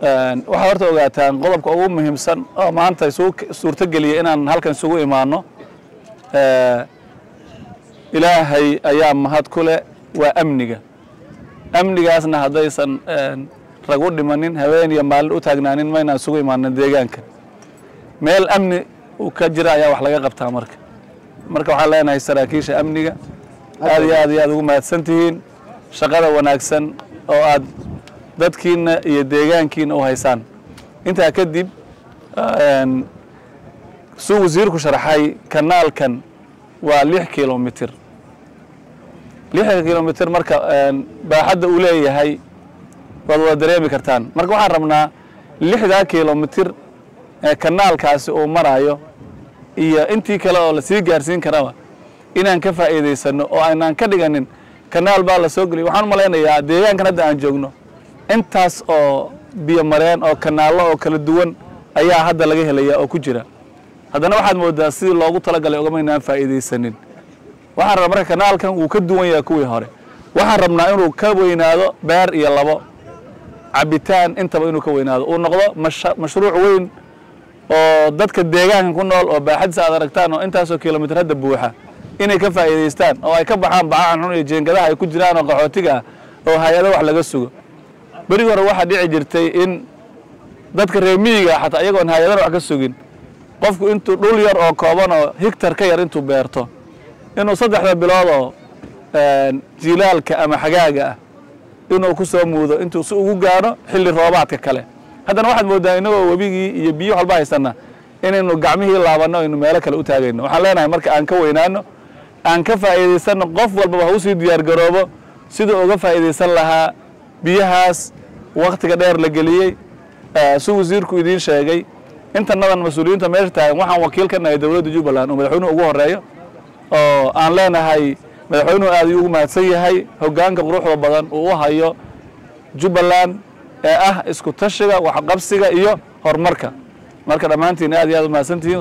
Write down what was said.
waxaad horta ogaataan qodobka ugu muhiimsan oo maanta suurto geliya inaan halkan isugu imaano ilaahay ayaa mahad ku leh waa amniga amnigaasna haddaysan rag u dhimanin habeen iyo maalin u taagnaanin maynaan isugu imaanin deegaanka meel amni uu ka jira ayaa wax laga qabtaa marka marka waxaan leenahay saraakiisha amniga aad iyo aad iyo aad ugu mahadsan tihiin shaqada wanaagsan oo aad dadkiina iyo deegaankiina u haysaan intaa kadib suu wasiirku sharaxay kanaalkan waa lix kilomitir lixda kilomitir marka baaxadda uu leeyahay waad wada dareemi kartaan marka waxaan rabnaa lixdaa kilomitir ee kanaalkaasi uu marayo iyo intii kale oo lasii gaarsiin karaba inaan ka faa'iidaysano oo aynaan ka dhiganin kanaal baa la soo geliyay waxaan u malaynayaa deegaankan hadda aan joogno intaas oo biyo mareen oo kanaallo oo kala duwan ayaa hadda laga helaya oo ku jira haddana waxaad moodaa sidii loogu talagalay ogamaynaan faa'iidaysanin waxaan rabaa marka kanaalkan wuu ka duwan yahay kuwii hore waxaan rabnaa inuu ka weynaado beer iyo labo cabitaan intaba inuu ka weynaado uu noqdo mashruuc weyn oo dadka deegaanka ku nool oo baaxadiisa aad aragtaan oo intaasoo kilomitir hadda buuxa inay ka faa'iidaystaan oo ay ka baxaan bacahan xun iyo jeengadaha ay ku jiraan oo qaxootiga ah oo hay-ado wax laga sugo berigi hore waxaa dhici jirtay in dadka reer miyiga xataa iyagoon hay-adana wax ka sugin qofku intuu dhul yar oo kooban oo higtar ka yar intuu beerto inuu saddexda bilood oo jilaalka ama xagaaga ah inuu ku soo muudo intuu si ugu gaano xilli roobaadka kale haddana waxaad moodaa inagoo webigii iyo biyo walba haysana inaynu gacmihii laabanno aynu meelo kale u taagayno waxaan leenahay marka aan ka weynaano aan ka faa'iidaysanno qof walbaba ha usii diyaar garoobo siduu uga faa'iidaysan lahaa biyahaas wakhtiga dheer la geliyey si wasiirku idiin sheegay intanadan mas-uuliyiinta meesha taagan waxaan wakiil ka nahay dowladda jubbaland oo madaxweynuhu ugu horeeyo oo aan leenahay madaxweynuhu aad ayuu ugu mahadsan yahay hoggaanka quruxda badan uu u hayo jubbaland ee ah isku tashiga waxqabsiga iyo horumarka marka dhammaantiin aad iyo aad u mahadsantihiin